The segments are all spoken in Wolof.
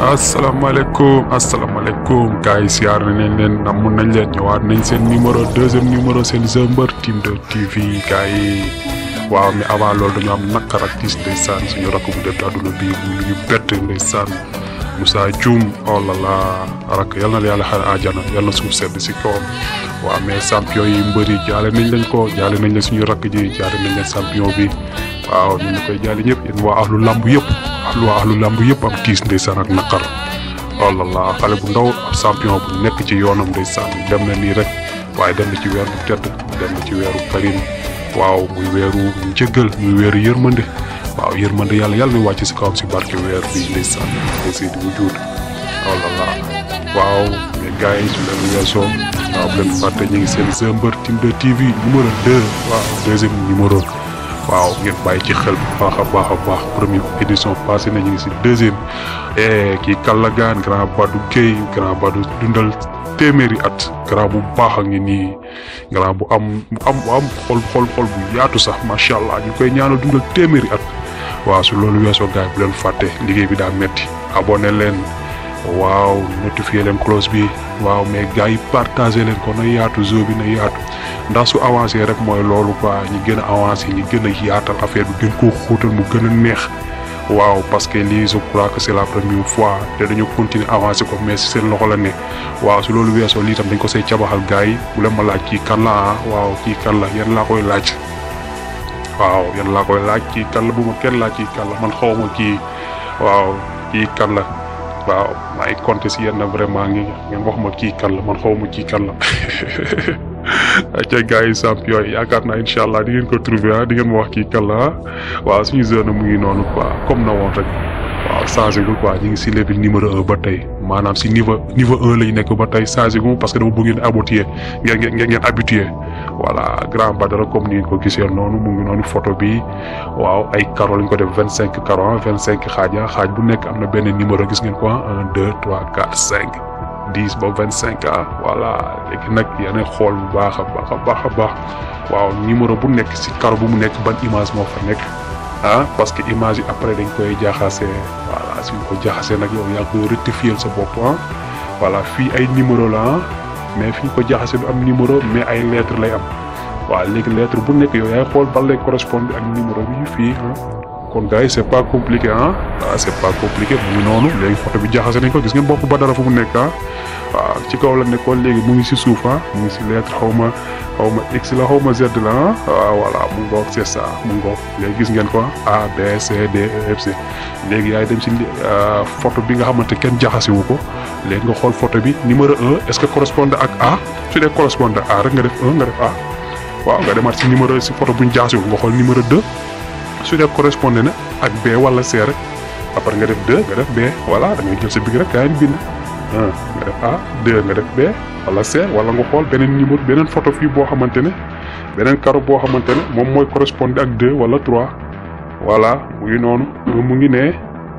asalaamaaleykum asalaamaaleykum gars yi siyaar nañ leen namm nañ leen ñëwaat nañ seen numéro deuxième numéro seen Jeu Mbeur Team 2 TV gars yi waaw mais avant loolu dañu am naqar ak tiis ndeysaan suñu rakk bu def àdduna bi mu ñu bett ndeysaan Moussa Dioum oh là là rakk yal na la yàlla xare àjjana yal na suuf sedd si kawam waaw mais champion yi mbëri jaale nañ leen ko jaale nañ leen suñu rakk ji jaale nañ leen champion bi waaw ñu ngi koy jaale ñëpp yéen waa ahlu lamb yëpp ahlu waa ahlu lamb yëpp am tiis ndeysaan ak naqar oh là là xale bu ndaw ab champion bu nekk ci yoonam ndeysaan dem na nii rek waaye dem na ci weer bu tedd dem na ci weeru karim waaw muy weeru njëggal muy weeru yërmande waaw yërmande yàlla yàlla na wàcc si kawam si barke weer bi ndeysaan aussi di mu juut oh là là waaw mais gars yi su leen weesoo waaw bu leen fàtte ñu ngi seen Jeu Mbeur Team 2 TV numéro 2 waaw deuxième numéro waaw ngeen bàyyi ci xel bu baax a baax a baax première édition passé na ñu ngi si deuxième kii Kallagaan grand Badou Guèye grand Badou dundal téeméeri at grand bu baax a ngi nii grand bu am bu am bu am xol xol xol bu yaatu sax macha allah ñu koy ñaanal dundal téeméeri at waaw su loolu weesoo gars yi bu leen fàtte liggéey bi daa metti abonné leen waaw notifié leen close bi waaw mais gars yi partagé leen ko na yaatu jeu bi na yaatu ndax su avancé rek mooy loolu quoi ñi gën a avancé ñi gën a yaatal affaire bi gën koo xóotal mu gën a neex waaw parce que lii je crois que c'est la première fois te dañu continuer avancé ko mais si seen loxo la ne waaw su loolu weesoo lii tam dañ ko say cabaxal gars yi bu leen ma laaj kii kan la ah waaw kii kan la yan laa koy laaj waaw yan laa koy laaj kii kan la bu ma kenn laaj kii kan la man xaw ma kii waaw kii kan la waaw maa ngi compter si yenn vraiment ngi ngeen wax ma kii kan la man xaw ma kii kan la ca gars yi champion yi yaakaar naa incha allah di ngeen ko trouver ah di ngeen ma wax kii kan la waaw suñu zone mu ngi noonu quoi comme na woon rek waaw changé gul quoi ñu ngi si level numéro un ba tey maanaam si niveau niveau un lañ nekk ba tey changé gu parce que dama bëgg ngeen habitué ngeen ngeen ngeen habitué voilà grand Badara comme ni ngeen ko gisee noonu mu ngi noonu photo bi waaw ay caro lañ ko def vingt cinq caro vingt cinq xaaj xaaj bu nekk am na benn numéro gis ngeen ko un deux trois quatre cinq dix ba vingt cinq ah voilà léegi nag yéen xool bu baax a baax a baax a baax waaw numéro bu nekk si caro bu mu nekk ban image moo fa nekk ah parce que image yi après dañ koy jaxase voilà suñ ko jaxasee nag yow yaa koy rectifier sa bopp ah voilà fii ay numéro la ah mais fi ñu ko jaxase du am numéro mais ay lettre lay am waaw léegi lettre bu nekk yow yaay xool ban lay correspondre ak numéro bi fii ah kon gars yi c' est pas compliqué ah waaw c' est pas compliqué mu ngi noonu léegi photo bi jaxase nañ ko gis ngeen bopp ba dara fu mu nekk ah waaw ci kaw la nekkoon léegi mu ngi si suuf ah mu ngi si lettre xaw ma xaw ma x la xaw ma z la ah waaw voilà mu ngoog c' est ça mu ngoog léegi gis ngeen ko A B C D E F C léegi yaay dem si photo bi nga xamante kenn jaxase wu ko léegi nga xool photo bi numéro un est ce que correspond ak A su dee correspond ak A rek nga def un nga def A waaw nga demaat si numéro si photo bu ñu jaxase wu nga xool numéro deux su dee correspondé na ak B wala C rek après nga def 2 nga def B voilà da ngay jël sa big rek kaa bind 1 nga def A 2 nga def B wala C wala nga xool beneen numéro beneen photo fii boo xamante ne beneen karo boo xamante ne moom mooy correspondé ak 2 wala 3 voilà mu ngi noonu mu ngi ne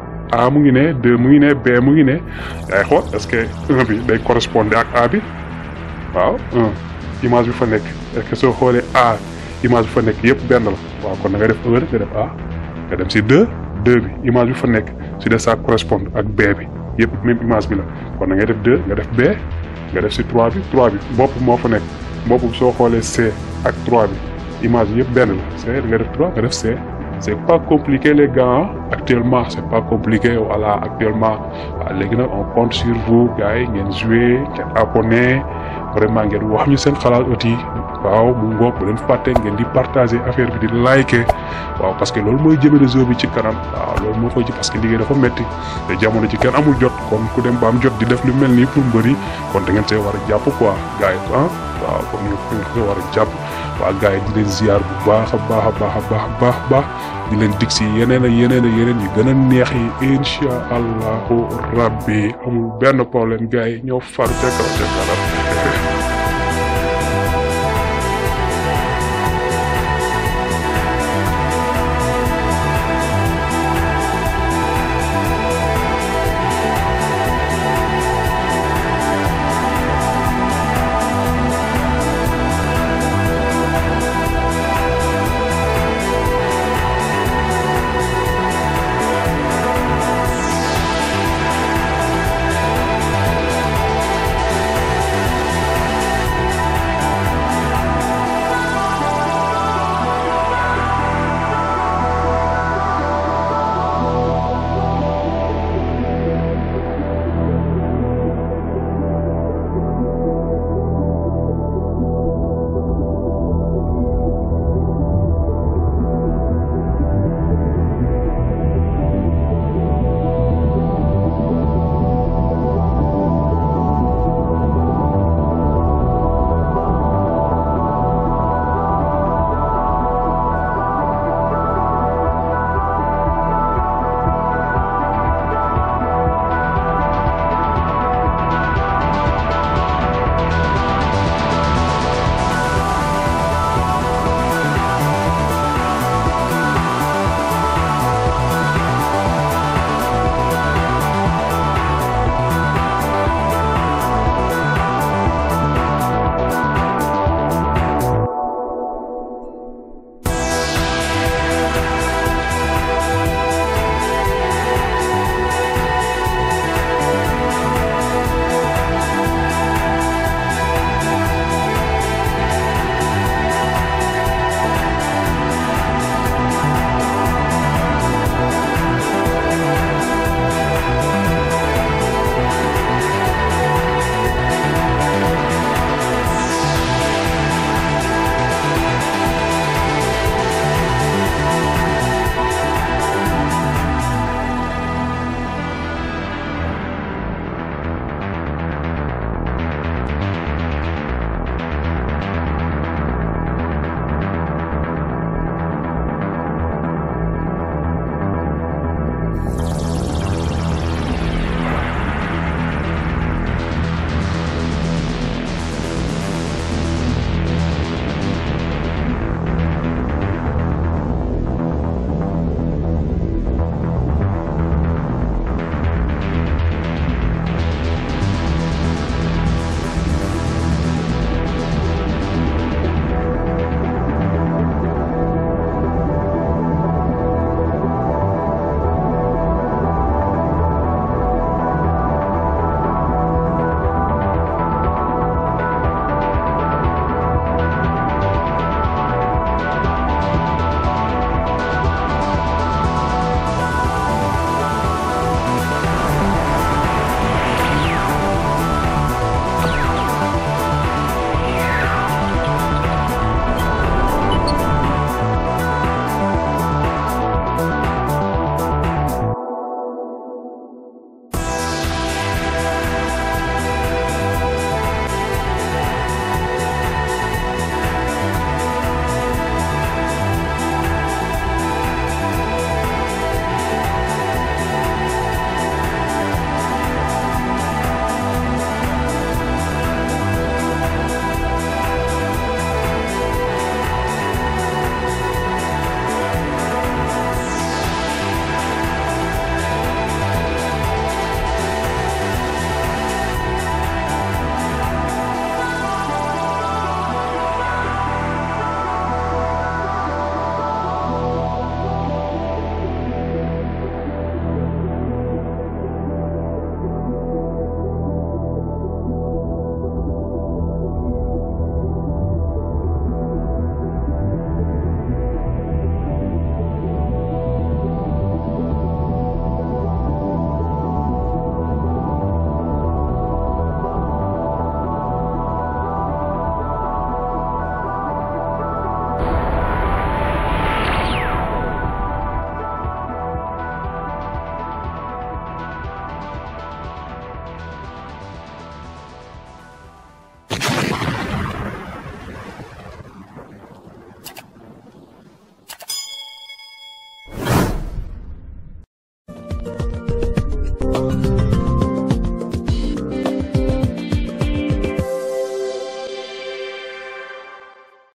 A mu ngi ne 2 mu ngi ne B mu ngi ne yaay xool est-ce que 1 bi day correspondé ak A bi waaw 1 image bi fa nekk est-ce que soo xoolee A image bi fa nekk yëpp benn la waaw kon da nga def 1 rek nga def A nga dem si 2 2 bi image bi fa nekk su dee ça correspond ak B bi yëpp même image bi la kon da ngay def 2 nga def B nga def si 3 bi 3 bi bopp moo fa nekk bopp bi soo xoolee C ak 3 bi image bi yëpp benn la C nga def 3 nga def C c' est pas compliqué les gars actuellement c' est pas compliqué voilà actuellement waaw léegi nag on compte sur vous gars yi ngeen joué ngeen abonné vraiment ngeen wax ñu seen xalaat aussi waaw mu ngoog bu leen fàtte ngeen di partager affaire bi di liker waaw parce que loolu mooy jëmale réseau bi ci kanam waaw loolu moo koy ji parce que liggéey dafa metti te jamono ci kenn amul jot kon ku dem ba am jot di def lu mel nii pour mbëri kon da ngeen see war a jàpp quoi gars yi ah waaw kon ñu ngeen see war a jàpp waa gars yi di leen ziar bu baax a baax a baax a baax a baax baax di leen dig si yeneen ak yeneen ak yeneen yu gën a neex yi incha allahu rabbi amul benn problème gars yi ñoo far ca kaw ca kanam